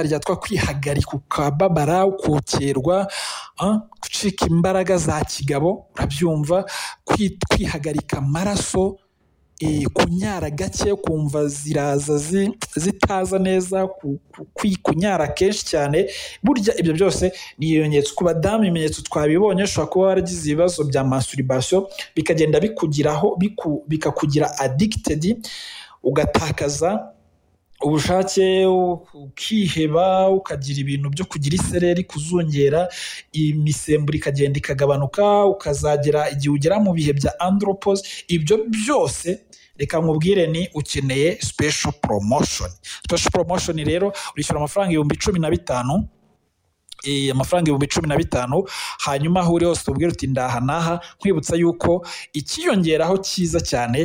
ryitwa kwihagarika ukababara ukokerwa, gucika imbaraga za kigabo urabyumva, kwihagarika amaraso, kunyara gake ukumva ziraza zitaza neza, kunyara kenshi cyane, burya ibyo byose ni ibimenyetso ku badamu ibimenyetso twabibonye ushobora kuba waragize ibibazo bya masturbation bikagenda bikugiraho bikakugira addicted ugatakaza ubushake, ukiheba, ukagira ibintu byo kugira isereri, kuzungera, imisemburo ikagenda ikagabanuka, ukazagera igihe ugera mu bihe bya andropause, ibyo byose reka nkubwire ni ukeneye special promotion, special promotion rero wishyura amafaranga ibihumbi cumi na bitanu amafaranga ibihumbi cumi na bitanu hanyuma aho uri hose tubwire uti ndaha n'aha nkwibutsa yuko ikiyongeraho cyiza cyane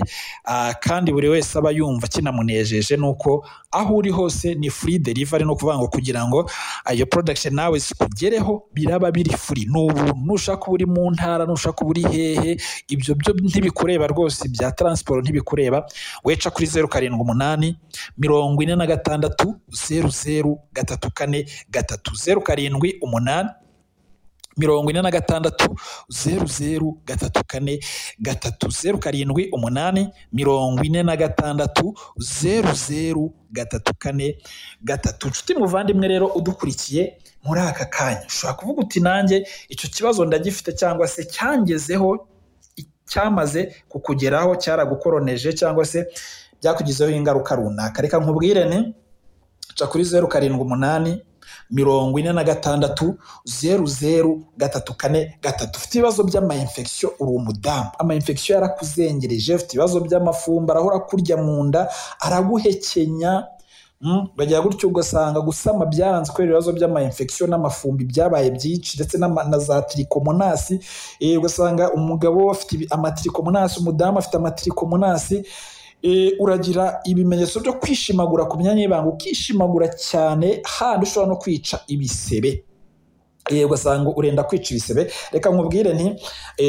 kandi buri wese aba yumva kinamunejeje ni uko aho uri hose ni free delivery ni ukuvuga ngo kugira ngo iyo production nawe zikugereho biraba biri free ni ubuntu ushaka uba uri mu ntara nushaka uba uri hehe ibyo byo ntibikureba rwose bya transport ntibikureba weca kuri zeru karindwi umunani mirongo ine na gatandatu zeru zeru gatatu kane gatatu zeru karindwi umunani mirongo ine na gatandatu zeru zeru gatatu kane gatatu zeru karindwi umunani mirongo ine na gatandatu zeru zeru gatatu kane gatatu nshuti muvandimwe rero udukurikiye muri aka kanya ushobora kuvuga uti nanjye icyo kibazo ndagifite cyangwa se cyangezeho cyamaze kukugeraho cyaragukoroneje cyangwa se byakugizeho ingaruka runaka reka nkubwire ni ca kuri zeru karindwi umunani mirongo ine na gatandatu zeru zeru gatatu kane gatatu ufite ibibazo by'amayinfegisiyo uri umudamu amayinfegisiyo yarakuzengereje ufite ibibazo by'amafumba arahora kurya mu nda araguhekenya bagira gutyo ugasanga gusama byaranze kubera ibibazo by'amayinfegisiyo n'amafumbi byabaye byinshi ndetse na za tirikomonasi ugasanga umugabo afite amatirikomonasi umudamu afite amatirikomonasi uragira ibimenyetso byo kwishimagura ku myanya y'ibanga ukishimagura cyane handi ushobora no kwica ibisebe ugasanga urenda kwica ibisebe reka nkubwire nti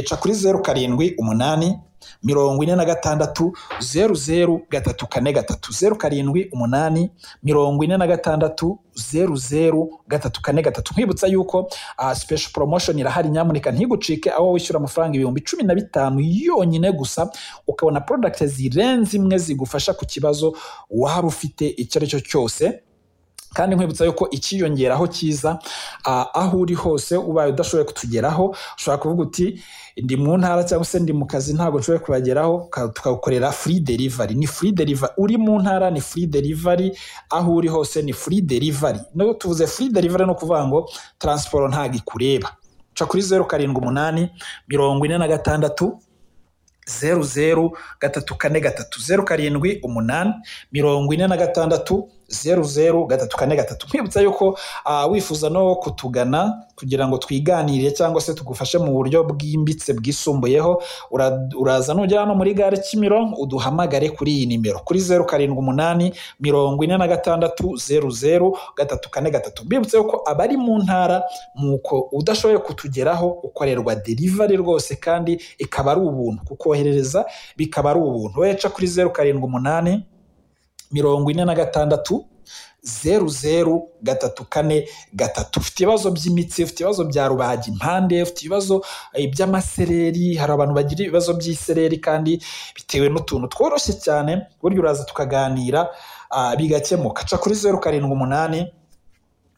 ca kuri zeru karindwi umunani mirongo ine na gatandatu zeru zeru gatatu kane gatatu zeru karindwi umunani mirongo ine na gatandatu zeru zeru gatatu kane gatatu nkwibutsa yuko uh, special promotion irahari nyamuneka ntigucike aho wishyura amafaranga ibihumbi cumi na bitanu yonyine gusa ukabona product zirenze imwe zigufasha ku kibazo waba ufite icyo ari cyo cyose kandi nkwibutsa yuko ikiyongeraho cyiza aho uri hose ubaye udashoboye kutugeraho ushobora kuvuga uti ndi mu ntara cyangwa se ndi mu kazi ntabwo nshoboye kubageraho tukagukorera free delivery ni free delivery uri mu ntara ni free delivery aho uri hose ni free delivery no tuvuze free delivery no kuvuga ngo transport ntabwo ikureba ca kuri zeru karindwi umunani mirongo ine na gatandatu zeru zeru gatatu kane gatatu zeru karindwi umunani mirongo ine na gatandatu zeru zeru gatatu kane gatatu nkwibutsa yuko uh, wifuza no kutugana kugira ngo twiganire cyangwa se tugufashe mu buryo bwimbitse bwisumbuyeho uraza nugera hano muri gare kimironko uduhamagare kuri iyi nimero kuri zeru karindwi umunani mirongo ine na gatandatu zeru zeru gatatu kane gatatu mbibutse yuko abari mu ntara nuko udashoboye kutugeraho ukorerwa derivari rwose kandi ikaba ari ubuntu kukoherereza bikaba ari ubuntu weca kuri zeru karindwi umunani mirongo ine na gatandatu zeru zeru gatatu kane gatatu ufite ibibazo by'imitsi ufite ibibazo bya rubaga impande ufite ibibazo by'amasereri hari abantu bagira ibibazo by'isereri kandi bitewe n'utuntu tworoshye cyane burya uraza tukaganira bigakemuka ca kuri zeru karindwi umunani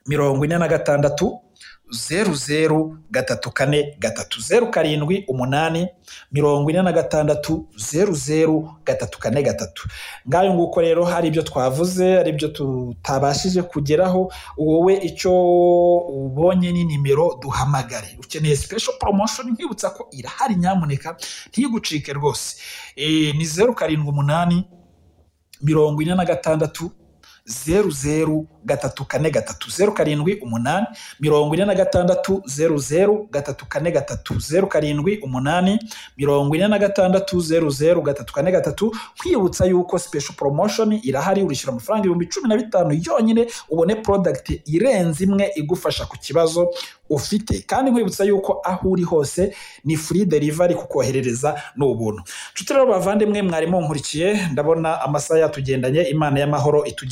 mirongo ine na gatandatu zeru zeru gatatu kane gatatu zeru karindwi umunani mirongo ine na gatandatu zeru zeru gatatu kane gatatu ngayo nguko rero hari ibyo twavuze hari ibyo tutabashije kugeraho wowe icyo ubonye ni nimero duhamagare ukeneye special promotion nkwibutsa ko irahari nyamuneka ntigucike rwose ni zeru karindwi umunani mirongo ine na gatandatu zeru zeru gatatu kane gatatu zeru karindwi umunani mirongo ine na gatandatu zeru zeru gatatu kane gatatu zeru karindwi umunani mirongo ine na gatandatu zeru zeru gatatu kane gatatu kwibutsa yuko special promotion irahari urishyura amafaranga ibihumbi cumi na bitanu yonyine ubone product irenze imwe igufasha ku kibazo ufite kandi nkwibutsa yuko aho uri hose ni free delivery kukoherereza ni ubuntu nshuti rero bavandimwe mwarimu nkurikiye ndabona amasaha yatugendanye imana y'amahoro itugendanye